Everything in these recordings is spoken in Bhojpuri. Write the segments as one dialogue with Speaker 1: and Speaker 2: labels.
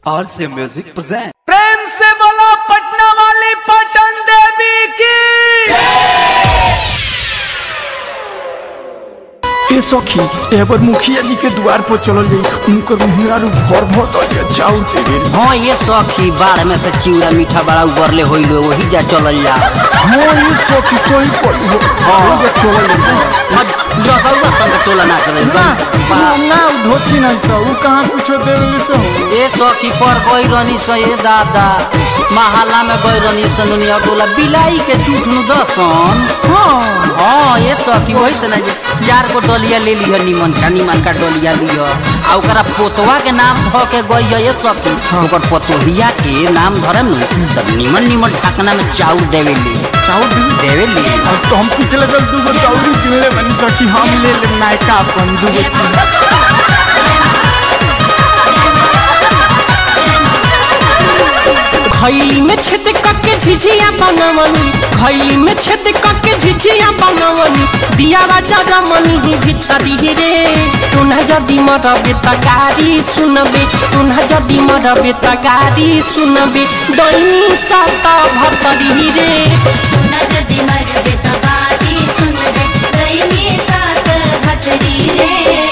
Speaker 1: आर से म्यूजिक प्रेजेंट
Speaker 2: प्रेम से बोलो पटना वाली पटन देवी की
Speaker 3: ए सखी एबर मुखिया जी के द्वार पर चलल गई उनकर मुहरा रू भर भर दलिया चाउर दे गेल
Speaker 4: हाँ ये सखी बाढ़ में से चिवड़ा मीठा बड़ा उबरले होइल वही जा चलल जा
Speaker 3: हां ये सखी सही पड़ी हो हां जे चलल गई
Speaker 4: जगौआ संग टोला ना चलल
Speaker 3: ना ना ना धोची ना सा उ कहां कुछो देवेली से
Speaker 4: ए सखी पर गई रहनी से ए दादा महल्ला में गई रहनी से नुनिया टोला बिलाई के चूठनु दसन
Speaker 3: हां
Speaker 4: हाँ ये सखी वही से ना जे चार गो डलिया ले लिह निमन का निमन का डलिया लिह आ ओकरा पोतवा के नाम ध के गई है ये सखी ओकर पोतोहिया के नाम धरम नु तब निमन निमन ढाकना में चाउर देवे ली
Speaker 3: चाउर दे
Speaker 4: देवे ली
Speaker 3: अब तो हम पिछले साल दू गो चाउर किन ले बनी सखी हम ले ले नायका अपन दू गो किन।
Speaker 5: खैली में छेद कके झिझिया बनवनी खैली में छेद कके झिझिया बनवनी दियावा जरमनी ही भीतरी रे तुना जदी मरबे त गारी सुनबे तुना जदी मरबे त गारी सुनबे डैनी सात भतरी रे
Speaker 6: नजदी मरबे तबारी सुनबे दैनी सात भतरी रे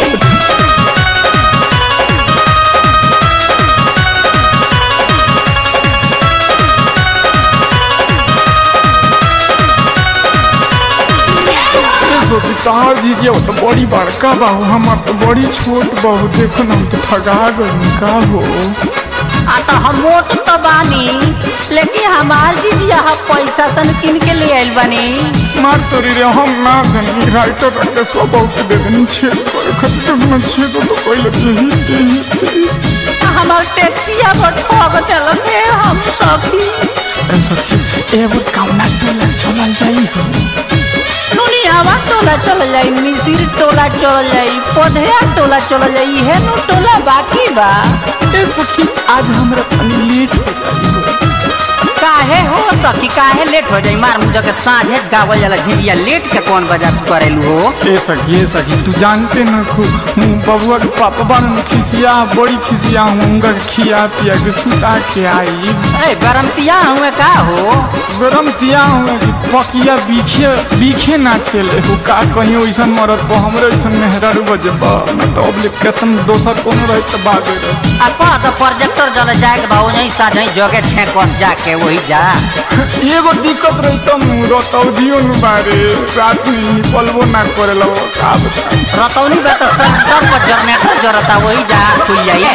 Speaker 3: ए सखी तार जीजिया तो बड़ी बड़का बाहू हमार तो बड़ी छोट बाहू देखो ना हम तो ठगा गई का हो
Speaker 4: आ तो हम मोट तो बानी लेकिन हमार जीजिया हम पैसा सन किन के ले आइल बानी
Speaker 3: मार तोरी रे हम ना जानी राइटर रखे सो बहुत दे देनी छेद करे खातिर तो ना छेद तो कोई लगे ही दे ही दे
Speaker 4: हमार टैक्सिया पर ठग चलक है हम सखी
Speaker 3: ए सखी एबर काउना टोला चलल जाई हो
Speaker 4: नुनियावा टोला चल जाई मिसिर टोला चल जाई पौधया टोला चल जाई है नु टोला बाकी बा
Speaker 3: ए सखी आज हमरा तनी लेट हो जाई हो
Speaker 4: काहे हो सखी काहे लेट हो जाई मार मुझे के साँझे गावल जाला झिझिया लेट के कौन बजा तू करेलू हो
Speaker 3: ए सखी ए सखी तू जानते न खू बबुआ के पापा बान खिसिया बड़ी खिसिया हूँगा खिया पिया के सुता के आई
Speaker 4: ए गरमतिया हुए का हो
Speaker 3: गरम तिया हुए कि पकिया बीखे बीखे ना चले हो का कहीं वैसन मरत पर हमरे वैसन मेहरारू बजे बा न तो अब ले केतन दोसर कोनो रहे तो बागे रहे
Speaker 4: आ कह तो प्रोजेक्टर जल जाए के बा वहीं साझे जगे छे कस जाके वही जा
Speaker 3: एगो दिक्कत रही तो रतौदियो नु बारे रात में निकलबो ना करे लो का बता
Speaker 4: रतौनी बा तो सेंटर पर जनरेटर जरता वही जा खुल जाइए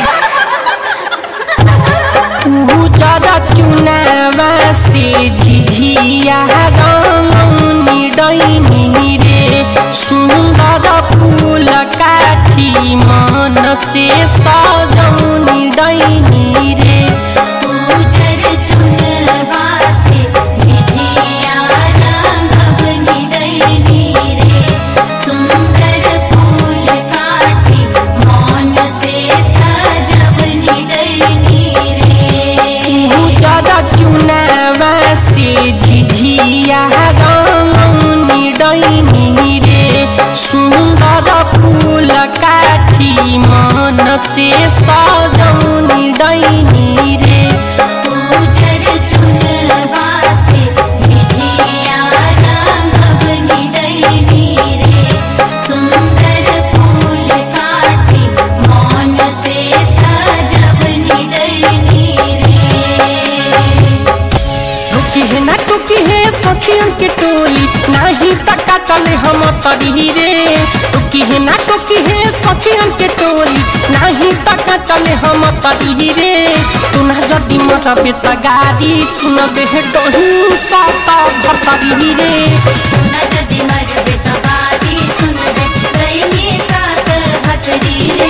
Speaker 5: उजरा चुनावा से झिझिया रंगनी डैनी रे सुंदर फूल काठी मन से सजौनी डैनी रे
Speaker 6: उजर चुनवा से झिझिया रंगवनी दैनी रे सुंदर फूल काठी मौन से सजवनी दैनी रे
Speaker 5: उजरा चुनावा से झिझिया रंगनी डैनी रे सुंदर फूल काठी मन से सजौनी डैनी रे
Speaker 6: उजर चुनवा से झिझिया रंगवनी दैनी रे सुंदर फूल काठी मौन से सजवनी दैनी रे
Speaker 5: रुकी है ना टुकी है सखियन के टोली नाही तका तले हम तरी रे टुकी है ना टुकी है सखियन के टोली नाही तका तले हम तरी रे तू ना जदी मरबे त गाड़ी सुनबे हे डोही सात भतरी रे
Speaker 6: नजदी मरबे तबारी सुनबे दैनी सात भतरी रे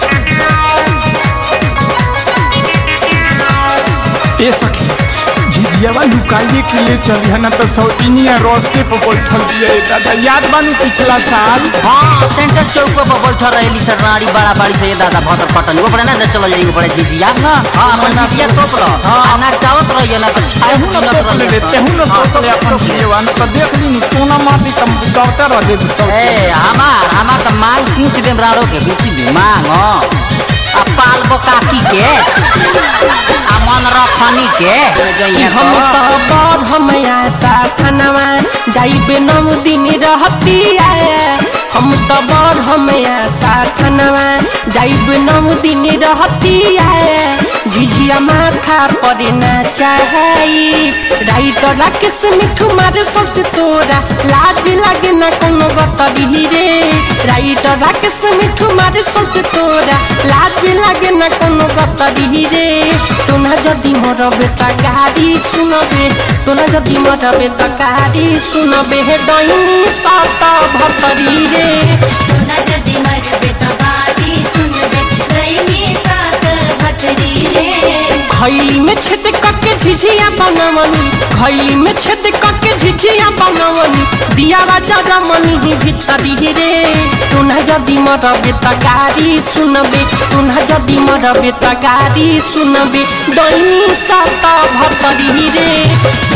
Speaker 3: ए सखी झिझियावा लुकाइए के ले चली है ना तो सौतीनिया रास्ते पर बैठल दिए दादा याद बानी पिछला साल
Speaker 4: हाँ सेंटर चौक पर बैठल रहेली सर रानी बड़ा बाड़ी से ये दादा भतर पटन वो पड़े ना चल जाई वो पड़े झिझिया
Speaker 3: ना,
Speaker 4: हाँ अपन
Speaker 3: ना,
Speaker 4: झिझिया तोप लो
Speaker 3: हाँ।
Speaker 4: आ ना चावत रहिए ना तो छाए
Speaker 3: तेहू न
Speaker 4: मिलत
Speaker 3: तोप ले
Speaker 4: रहिए
Speaker 3: तेहू न
Speaker 4: हाँ,
Speaker 3: तोप ले
Speaker 4: तोप ले,
Speaker 3: अपन
Speaker 4: तोप ले।
Speaker 3: झिझियावा न तो देख ली नु कोना माटी कम दौड़ता रह दे सब
Speaker 4: ए हमार हमार तो मांग पूछ देम राड़ो के पूछ दे मांग आ पाल काकी के आ मन रखनी के
Speaker 5: कि
Speaker 4: जइए
Speaker 5: हम तो बर हम आशा खनवा जाइबे नौ दिन रहती है हम तो बर हम आशा खनवा जाइबे नौ दिन रहती है झिझिया माथा पर ना चाहई राइटर राकेश मिठू मारे सबसे तोरा लाज लागे ना कोनो बतरी रे राइटर राकेश मिठू मारे सबसे तोरा लाज लागे ना कोनो बतरी रे टोना जदि मरबे त गाडी सुनबे टोना जदि मरबे त गाडी सुनबे हे डैनी सात भतरी रे
Speaker 6: सोना जदि मरबे त बारी सुनबे दैनी सात भतरी रे
Speaker 5: खैली में छेद कके झिझिया बनवनी खैली में छेद कके झिझिया बनवनी दिया राजा रमनी ही भीतरी रे टोना जदि मरबे त गाडी सुनबे टोना जदि मरबे त गाडी सुनबे डैनी सात भतरी रे